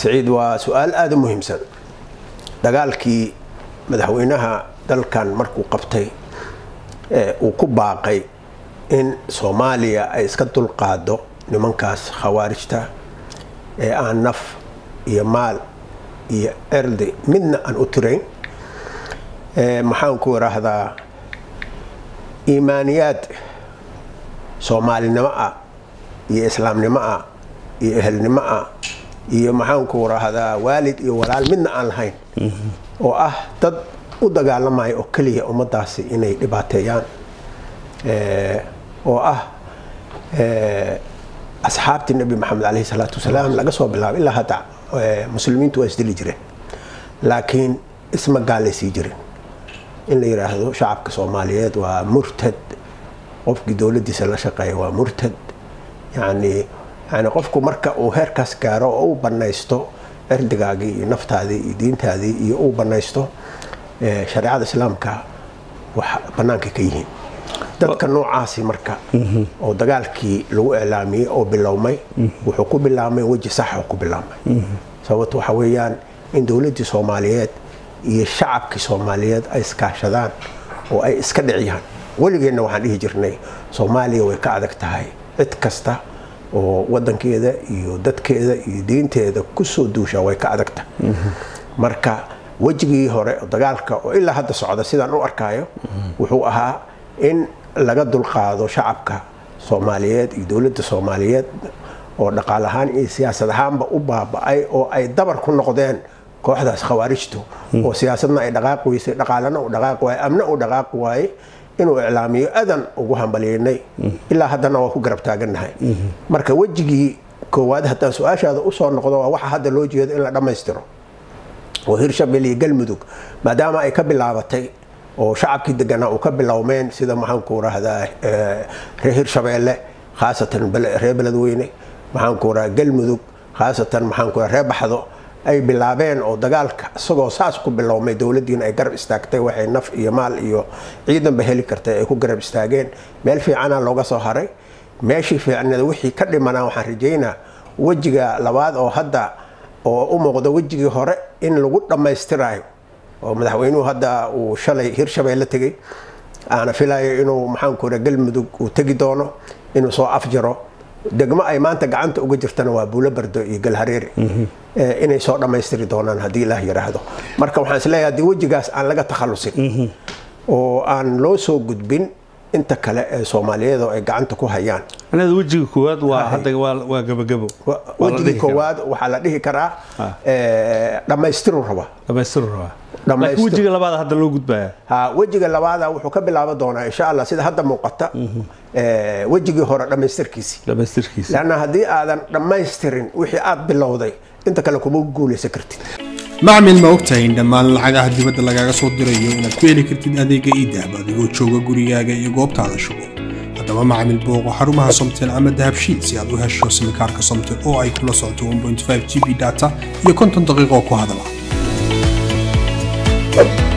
siciid waa su-aal aada u muhiimsan dagaalkii madaxweynaha dalkan markuu qabtay uu ku baaqay in soomaaliya ay iska dulqaado nimankaas khawaarijta ee aan naf iyo maal iyo erdi midna aan u tirayn maxaan ku idhaahdaa iimaaniyaad soomaalinimo ah iyo islaamnimo ah iyo ehelnimo ah iyo maxaanku idhaahdaa waalid iyo walaal midna aan lahayn oo ah dad u dagaalamaya oo keliya ummadaasi inay dhibaateeyaan oo ah asxaabtii nebi maxamed caleyhi salaatu wasalaam laga soo bilaabo ilaa hadda muslimiintu waa isdili jireen laakiin isma gaalaysii jirin in la yidhaahdo shacabka soomaaliyeed waa murtad qofkii dowladiisa la shaqeeya waa murtad yani yani qofku marka uu heerkaas gaaro oo uu banaysto erdigaagii iyo naftaadii iyo diintaadii iyo uu banaysto shareecada islaamka wax banaanka ka yihiin dadka noocaasi marka oo dagaalkii lagu iclaamiyey oo bilowmay wuxuu ku bilaabmay weji sax ku bilaabmay sababto waxa weeyaan in dowladdii soomaaliyeed iyo shacabkii soomaaliyeed ay iskaashadaan oo ay iska dhiciyaan weligeenna waxaan dhihi jirnay soomaaliya way ka adag tahay cid kasta oo wadankeeda iyo dadkeeda iyo diinteeda kusoo duusha way ka adag tahay marka wejigii hore dagaalka oo ilaa hadda socda sidaan u arkaayo wuxuu ahaa in laga dulqaado shacabka soomaaliyeed iyo dowladda soomaaliyeed oo dhaqaal ahaan iyo siyaasad ahaanba u baaba-ay oo ay dabar ku noqdeen kooxdaas khawaarijtu oo siyaasadna ay dhaqaaqi weysay dhaqaalana uu dhaqaaqi waaye amna uu dhaqaaqi waaye inuu iclaamiyo adan ugu hambalyeynay ilaa haddana waa ku garab taagannahay marka wejigii koowaad haddaan su-aashaada usoo noqdo waa waxa hadda loo jeedo in la dhammaystiro oo hirshabelle iyo galmudug maadaama ay ka bilaabatay oo shacabkii deganaa uu ka bilowmeen sida maxaanku rahdaa reer hirshabeelle khaasatan reer beledweyne maxaanku rahaa galmudug khaasatan maxaanku reer baxdo ay bilaabeen oo dagaalka isagoo saas ku bilowmay dowladdiina ay garab istaagtay waxay naf iyo maal iyo ciidanba heli kartay ay ku garab istaageen meel fiicana looga soo haray meeshii fiicneed wixii ka dhimanaa waxaan rajaynaa wejiga labaad oo hadda oo u muuqda wejigii hore in lagu dhammaystirayo oo madaxweynuhu hadda uu shalay hirshabeelle tegey aana filayo inuu maxaanku ra galmudug uu tegi doono inuu soo afjaro degmo ay maanta gacanta uga jirtana waa buulo bardo iyo galhareeri inay soo dhammaystiri doonaan haddii ilaah yidhaahdo marka waxaan isleeyahay haddii wejigaas aan laga takhalusin oo aan loo soo gudbin inta kale ee soomaaliyeed oo ay gacanta ku hayaan anaada wejiga koowaad waa hadda waa gabagabo wejigii koowaad waxaa la dhihi karaa dhammaystiru raba dhamaystiru rabaa laakiin wejiga labaad hadda loo gudbaya ha wejiga labaada wuxuu ka bilaaban doonaa insha allah sida hadda muuqata wejigii hore dhammaystirkiisii dhamaystirkiisa lanna haddii aadan dhammaystirin wixii aad bilowday inta kale kuma guulaysan kartid macmil ma ogtahay in dhammaan lacagaha dibadda lagaaga soo dirayo inaad ku heli kartid adeega iidahab adigoo jooga gurigaaga iyo goobtaada shugo haddaba macmil booqo xarumaha somtel ama dahabshiid si aad u hesho simikaarka somtel oo ay kula socoto 1.5 g b data iyo konton daqiiqo ku hadala